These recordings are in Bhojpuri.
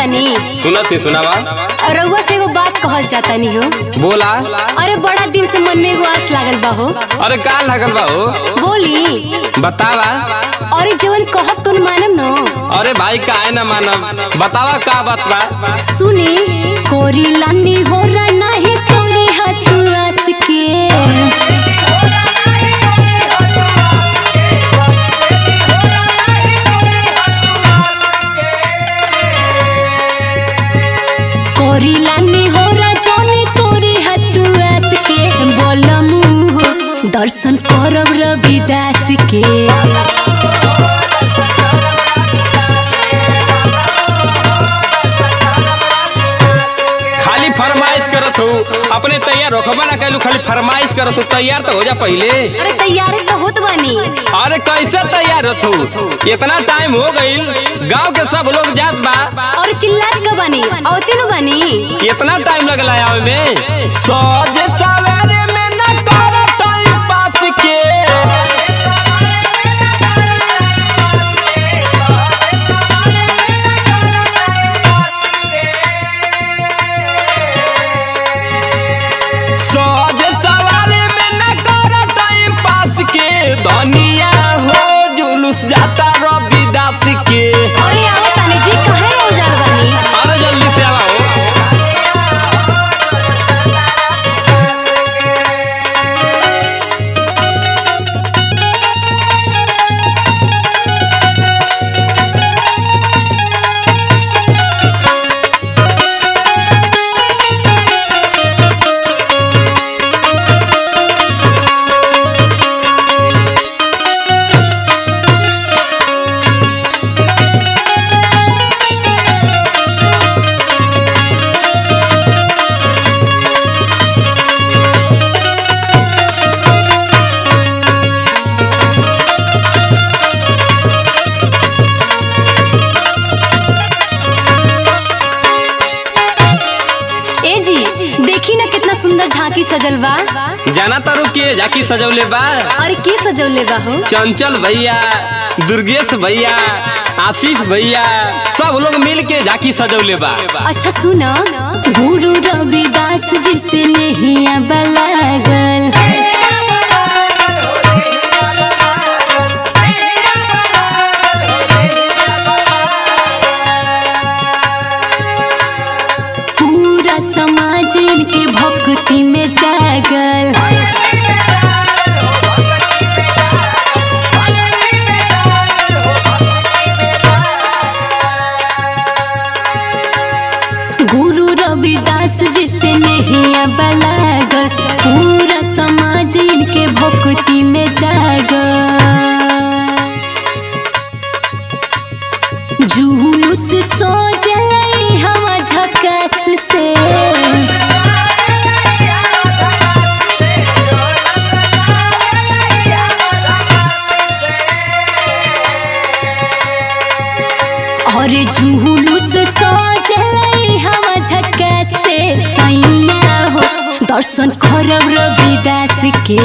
तानी सुनत ही सुनावा रउआ से एगो बात कहल जातानी हो बोला अरे बड़ा दिन से मन में एगो आस लागल बा हो अरे का लागल बा हो बोली बतावा अरे जवन कहब तुम मानम न अरे भाई काहे ना मानब बतावा का बात बा सुनी कोरी लानी हो रहा नाही तोरी हाथ आस के कोरी लानी हो रहा जोनी तोरी हाथ आस के बोलमु हो दर्शन करब रविदास के खाली फरमाइश करत हो अपने तैयार रखबा ना कैलू खाली फरमाइश करत हो तैयार तो हो जा पहले अरे तैयारी तो होत बानी अरे कैसे तैयार होत हो इतना टाइम हो गईल गांव के सब लोग जात बा और चिल्लात का बानी औते नु बानी इतना टाइम लगला आवे में सज सवेरे में न करत पास के सज सवारी में न करत पास के दुनिया हो जुलूस जाता रविदास के अरे आओ तानी जी कहे हो जाल बानी अरे जल्दी से आओ ए जी देखी ना कितना सुंदर झांकी सजल बा जाना तारू के जाकी सजौले बा और के सजौले बा हो चंचल भैया दुर्गेश भैया आशीष भैया सब लोग मिल के झाकी सजौले बा अच्छा सुना गुरु रविदास जी से नहीं बलागल पूरा समाज इनके भक्ति में जागल गुरु रविदास जी से नहीं बलागल पूरा समाज इनके भक्ति में जागल जुलूस सो जलाई हवा झकास से और जुलूस सो जलाई हवा झकास से सैया हो दर्शन करब रविदास के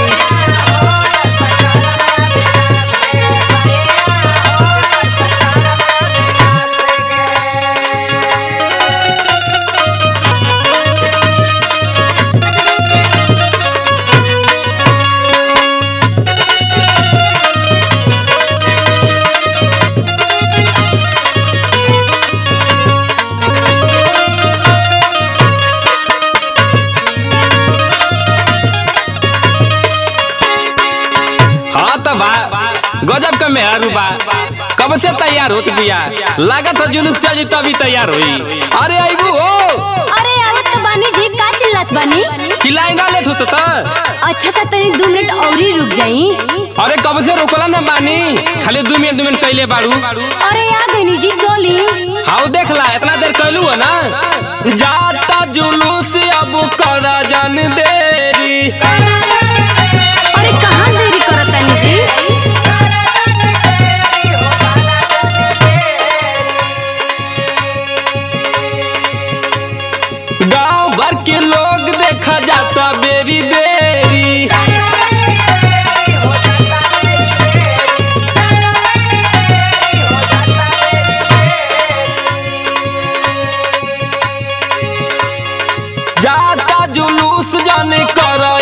हाँ तो बा गजब का मेहरू बा कब से तैयार होत बिया लागत हो जुलूस चली तभी तैयार हुई अरे आईबू हो अरे आवत तो बानी जी का चिल्लात बानी चिल्लाई ना लेट होत त अच्छा अच्छा तनी दो मिनट और ही रुक जाई अरे कब से रोकला ना बानी खाली दू मिनट दू मिनट कैले बाड़ू अरे आ गई जी चली हाउ देखला इतना देर कैलू हो ना जाता जुलूस अब कर जन देरी अरे कहाँ देरी करत तानी जी गांव भर के लोग देखा जाता बेरी बेरी जुलूस जाने कर